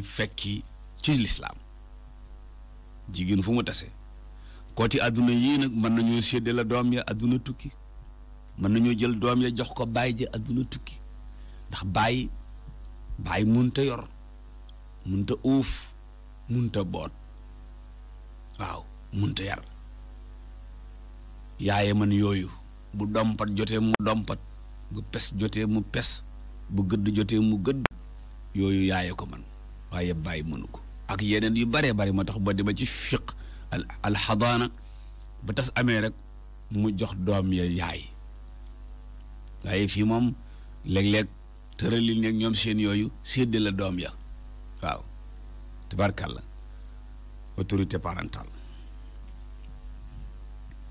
di fekki ci lislaam jigéen fu mu tase kooti àdduna yii nag mën nañoo séddee la doom ya àdduna tukki mën nañoo jël doom ya jox ko baay ji àdduna tukki ndax baay baay munta yor munta uuf munta boot waaw munta yar yaaye man yooyu bu dompat jotee mu dompat bu pes jotee mu pes bu gëdd jotee mu gëdd yooyu yaaye ko man waaye bàyyi mënu ko ak yeneen yu baree bari moo tax ba dema ci fiq al alxadaana ba tas amee rek mu jox doom ya yaay waaye fii moom léeg-léeg tëralil nekk ñoom seen yooyu séddale la doom ya waaw tabarkàlla autorité parentale